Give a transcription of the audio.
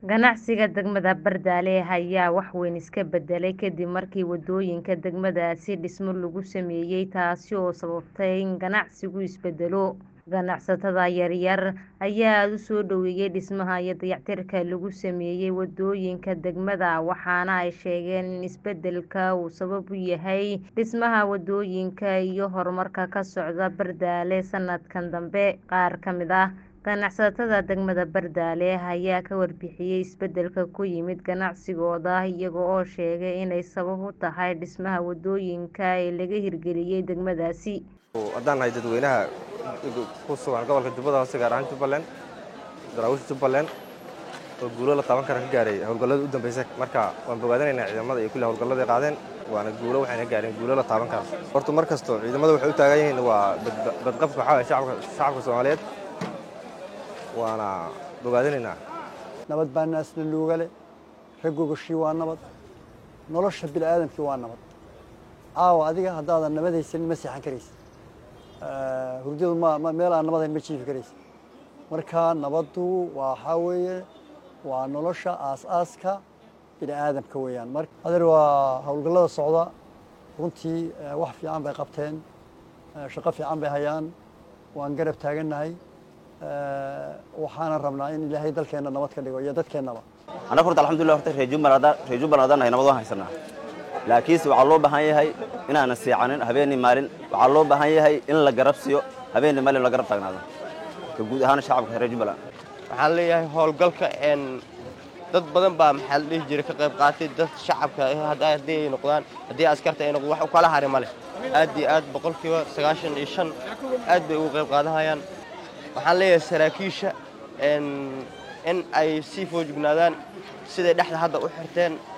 Ganacsiga degmada Bardaale ayaa wax weyn iska bedelay kadib markii wadooyinka degmadaasi dhismo lagu sameeyay taasi oo sababtay in ganacsigu isbedelo. Ganacsatada yaryar ayaa aad u soo dhoweeyay dhismaha iyo dayactirka lagu sameeyay wadooyinka degmada waxaana ay sheegeen in isbedelka uu sabab u yahay dhismaha wadooyinka iyo horumarka ka socda Bardaale sanadkan dambe. Qaar ka mid ah ganacsatada degmada Bardaale ayaa ka warbixiyay isbedelka ku yimid ganacsigooda iyaga oo sheegay inay sabab u tahay dhismaha wadooyinka ee laga hirgeliyay degmadaasi. haddaan nahay dadweynaha ku sugan gobolka jubbada hoose gaar ahaan jubbaland daraawiisha jubbaland oo guulo la taaban kara ka gaaray howlgallada u dambeysay marka waan bogaadinaynaa ciidamada iyo kulli howlgallada ay qaadeen waana guulo waxayna gaareen guulo la taaban kara horta mar kasto ciidamada waxay u taagan yihiin waa badqabka waxaa waye shacabka shacabka soomaaliyeed waana bogaadinaynaa nabad baa naasna luugale raggogashii waa nabad nolosha bini'aadamkii waa nabad caawa adiga haddaadan nabad haysanin ma seexan karaysa hurdadu ma meel aan nabadayn ma jiifi karaysa marka nabaddu waxaa weeye waa nolosha aas-aaska bini'aadamka weeyaan mar adeer waa howlgallada socda runtii wax fiican bay qabteen shaqo fiican bay hayaan waan garab taagannahay waxaana rabnaa in ilaahay dalkeenna nabad ka dhigo iyo dadkeennaba annaga horta alxamdulillah horta reer jubbaland reer jubbaland haddaan nahay nabad waan haysanaa laakiinse waxaa loo baahan yahay inaanan seexanin habeenii maalin waxaa loo baahan yahay in la garab siiyo habeenii maalin la garab taagnaado ka guud ahaan shacabka reer jubbaland waxaan leeyahay howlgalka dad badan baa maxaa la dhihi jiray ka qayb qaatay dad shacabka haddii ay noqdaan haddii askarta ay noqdaan wax u kala hari ma leh aad iyo aad boqolkiiba sagaashan iyo shan aad bay uga qayb qaadanayaan waxaan leeyahay saraakiisha in ay sii foojignaadaan siday dhexda hadda u xirteen